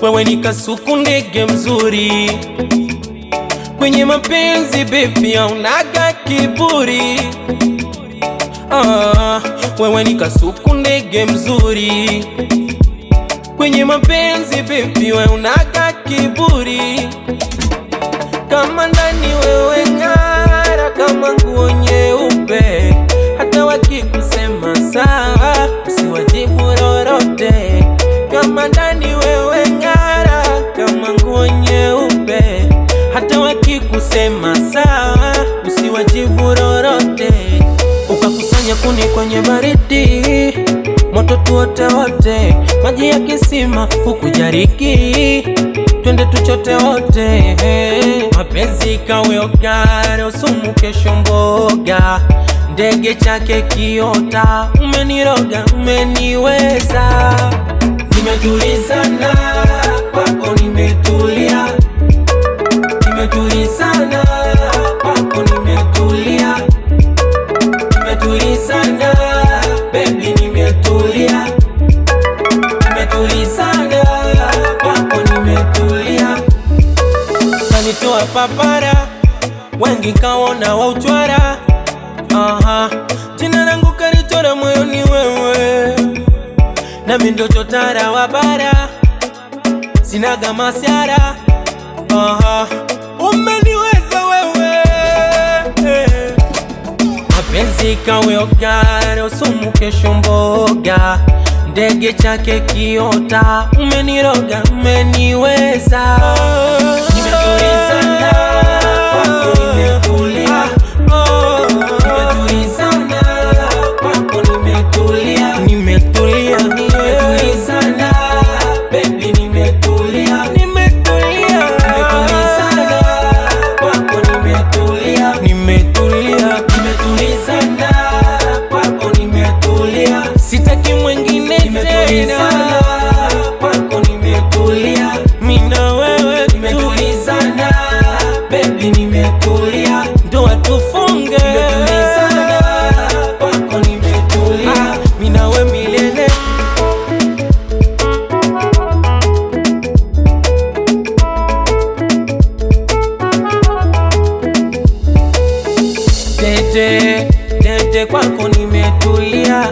wewe ni kasuku ndege mzuri kwenye mapenzi bebi, aunaga kiburi ah, wewe ni kasuku ndege mzuri kwenye mapenzi bebi, wewe unaga kiburi kama ndani wewe ng'ara kama nguo nyeupe, hata wakikusema sawa usiwajibu lolote. Kama ndani wewe ng'ara kama nguo nyeupe, hata wakikusema sawa usiwajibu lolote. Ukakusanya kuni kwenye baridi, moto tuote wote, maji ya kisima hukujariki twende tuchote wote, mapenzi kawe ogare, usumu kesho mboga, ndege chake kiota, umeniroga umeniweza, nimetulizana kwako, nimetulia, nimetulizana kwako, nimetulia, nimetulizana baby, nimetulia, nimetulizana kwako, nimetulia kanitoa papara, wengi kaona wa uchwara. Aha, jina langu kalichora moyoni wewe, nami ndo chotara wa bara, sinaga masiara. Aha, umeniweza wewe mapenzi kawe ogare, usumu kesho mboga, ndege chake kiota, umeniroga umeniweza, nimetulizana kwako, nimetulia, nimetulizana kwako, nimetulia, nimetulia, nimetulizana baby, nimetulia, nimetulia, nimetulizana kwako, nimetulia, nimetulia, nimetulizana kwako, nimetulia, sitaki mwingine tena kwako, nimetulia, mimi na wewe nimetulizana, baby, nimetulia, ndoa tufunge, nimetulizana kwako, nimetulia, mimi na wewe milele. Dede, dede kwako nimetulia,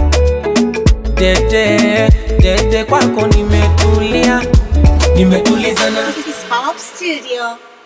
dede, dede kwako nimetulia, nimetulizana This is Pop Studio.